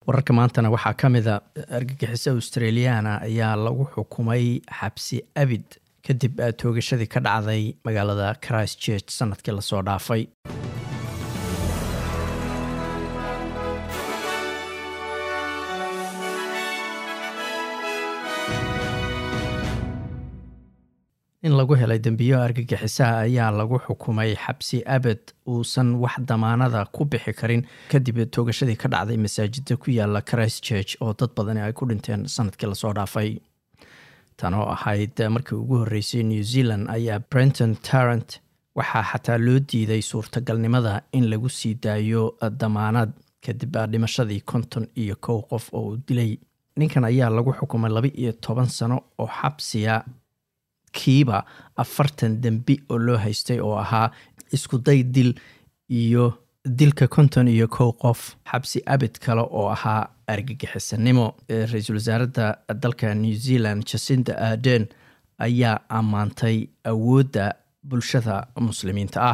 wararka maantana waxaa ka mida argagixiso australiana ayaa lagu xukumay xabsi abid kadib toogashadii ka dhacday magaalada christchurch sanadkii lasoo dhaafay in lagu helay dembiyo argagixisaha ayaa lagu xukumay xabsi abed uusan wax damaanada ku bixi karin kadib toogashadii ka dhacday masaajida ku yaala christchurch oo dad badani ay ku dhinteen sanadkii lasoo dhaafay tan oo ahayd markii ugu horreysay new zealand ayaa brenton tarrant waxaa xataa loo diiday suurtagalnimada in lagu sii daayo damaanad kadib dhimashadii konton iyo kow qof oo uu dilay ninkan ayaa lagu xukumay laba iyo toban sano oo xabsiya kiiba afartan dembi oo loo haystay oo ahaa iskuday dil iyo dilka konton iyo kow qof xabsi abid kale oo ahaa argagixisanimo ra-iisul wasaaradda dalka new zealand jacinda arden ayaa ammaantay awoodda bulshada muslimiinta ah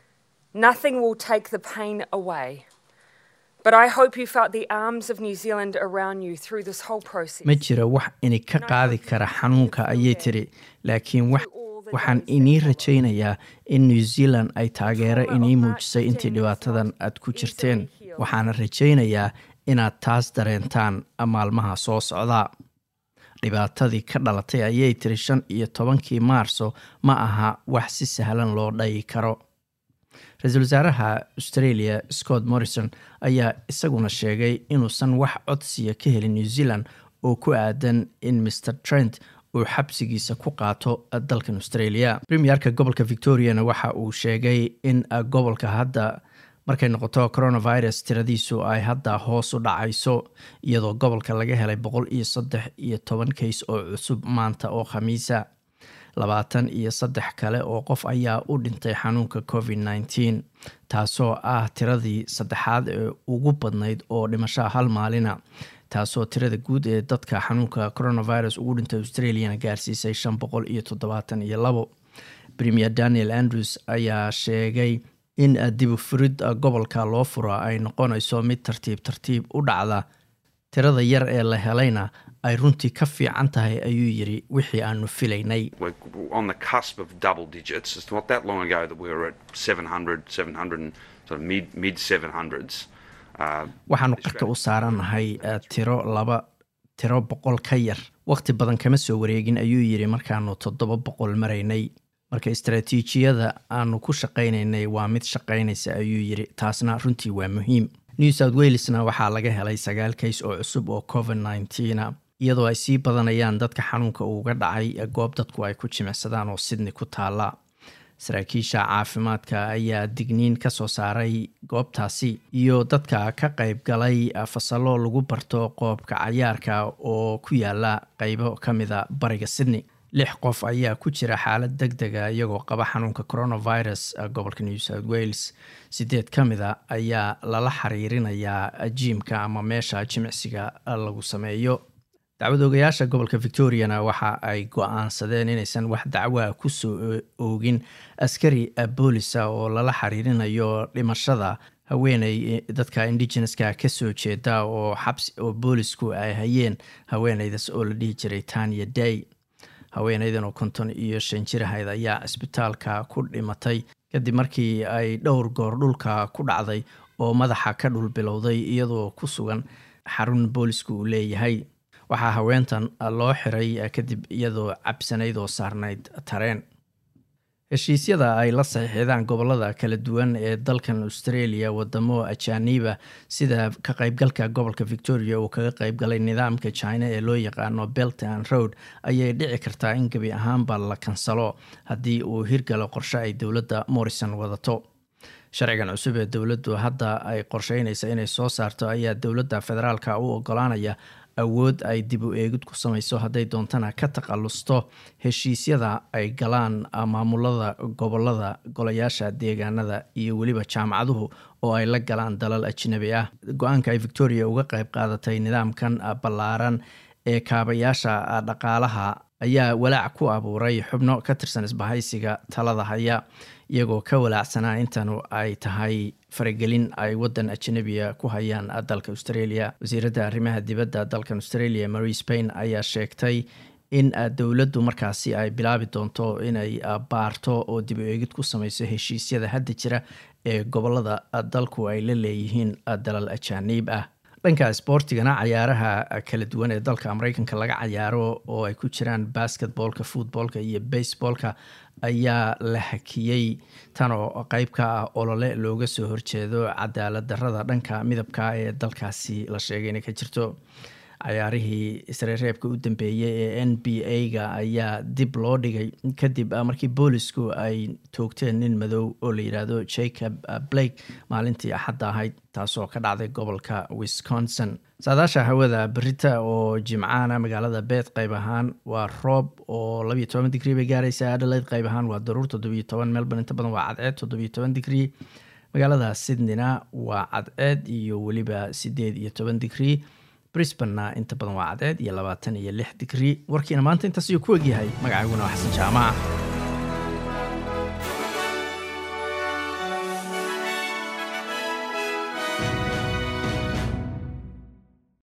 ma jira wax ini ka qaadi kara xanuunka ayay tiri laakiin waxaan inii rajaynayaa in new zealand ay taageero inii muujisay intii dhibaatadan aad ku jirteen waxaana rajaynayaa inaad taas dareentaan maalmaha soo socda dhibaatadii ka dhalatay ayay tiri shan iyo tobankii maarso ma aha wax si sahlan loo dhayi karo ra-iisul wasaaraha australia scott morrison ayaa isaguna sheegay inuusan wax codsiya ka helin new zealand oo ku aadan in mr trent uu xabsigiisa ku qaato dalkan australia premierka gobolka victoriana waxa uu sheegay in gobolka hadda markay noqoto coronavirus tiradiisu ay hadda hoos u dhacayso iyadoo gobolka laga helay boqol iyo saddex iyo toban kays oo cusub maanta oo khamiisa labaatan iyo saddex kale oo qof ayaa u dhintay xanuunka covid nneteen taasoo ah tiradii saddexaad ee ugu badnayd oo dhimashaa hal maalina taasoo tirada guud ee dadka xanuunka coronavirus ugu dhintay australiana gaarsiisay shan boqol iyo toddobaatan iyo labo premier daniel andrews ayaa sheegay in dibu furid gobolka loo furo ay noqonayso mid tartiib tartiib u dhacda tirada yar ee la helayna ay runtii ka fiican tahay ayuu yiri wixii aanu filaynay waxaanu qarka u saaranahay tiro laba tiro boqol ka yar waqti badan kama soo wareegin ayuu yiri markaanu toddoba boqol maraynay marka istaraatiijiyada aanu ku shaqaynaynay waa mid shaqaynaysa ayuu yiri taasna runtii waa muhiim new south welesna waxaa laga helay sagaal kays oo cusub oo covid nneteena iyadoo ay sii badanayaan dadka xanuunka uuga dhacay goob dadku ay ku jimicsadaan oo sydney ku taala saraakiisha caafimaadka ayaa digniin ka soo saaray goobtaasi iyo dadka ka qayb galay fasallo lagu barto qoobka cayaarka oo ku yaala qeybo ka mida bariga sydney lix qof ayaa ku jira xaalad deg dega iyagoo qaba xanuunka coronavirus gobolka new south wales sideed ka mida ayaa lala xiriirinayaa jiimka ama meesha jimicsiga lagu sameeyo dacwad oogayaasha gobolka victoriana waxa ay go-aansadeen inaysan wax dacwaa kusoo oogin askari boolisa oo lala xiriirinayo dhimashada haweeney dadka indigeneska kasoo jeeda oo xabsi oo boolisku ay hayeen haweeneydaas oo la dhihi jiray tanya day haweeneydan oo konton iyo shan jir ahayd ayaa cisbitaalka ku dhimatay kadib markii ay dhowr goor dhulka ku dhacday oo madaxa ka dhul bilowday iyadoo ku sugan xarun boolisku uu leeyahay waxaa haweentan loo xiray kadib iyadoo cabsanayd oo saarnayd tareen heshiisyada ay la saxiixdaan gobolada kala duwan ee dalkan australia wadamo ajaaniba sida ka qaybgalka gobolka victoria uu kaga qaybgalay nidaamka china ee loo yaqaano belt and road ayay dhici kartaa in gebi ahaanba la kansalo haddii uu hirgalo qorshe ay dowladda morrison wadato sharcigan cusub ee dowladdu hadda ay qorsheynaysa inay soo saarto ayaa dowladda federaalka u ogolaanaya awood ay dib u eegid ku samayso hadday doontana ka takhalusto heshiisyada ay galaan maamulada gobolada golayaasha deegaanada iyo weliba jaamacaduhu oo ay la galaan dalal ajnabi ah go-aanka ay victoria uga qayb qaadatay nidaamkan ballaaran ee kaabayaasha dhaqaalaha ayaa walaac ku abuuray xubno ka tirsan isbahaysiga talada haya iyagoo ka walaacsanaa intanu ay tahay faragelin ay wadan ajanabiga ku hayaan dalka australia wasiiradda arrimaha dibadda dalkan australia mary spain ayaa sheegtay in dowladdu markaasi ay bilaabi doonto inay baarto oo dib u eegid ku sameyso heshiisyada hadda jira ee gobolada dalku ay la leeyihiin dalal ajaaniib ah dhanka sboortigana cayaaraha kala duwan ee dalka mareykanka laga cayaaro oo ay ku jiraan basketboolka footboolka iyo baseboolka ayaa la hakiyey tan oo qeyb ka ah olole looga soo horjeedo cadaalad darada dhanka midabka ee dalkaasi la sheegay inay ka jirto cayaarihii isreereebka u dambeeyey ee n b a-ga ayaa dib loo dhigay kadib markii boolisku ay toogteen nin madow oo la yidhaahdo jacob blake maalintii axadda ahayd taasoo ka dhacday gobolka wisconsin saadaasha hawada berita oo jimcaana magaalada beed qayb ahaan waa roob oo labiyo toban digrii bay gaaraysa adhaleyd qayb ahaan waa daruur toddobiyo toban melbourne inta badan waa cadceed toddobiyo toban digrii magaalada sydneyna waa cadceed iyo weliba sideed iyo toban digrii brisbanna inta badan waa cadceed iyo labaatan iyo lix digrii warkiina maanta intaas ayuu ku egyahay magacayguna waa xasan jaamac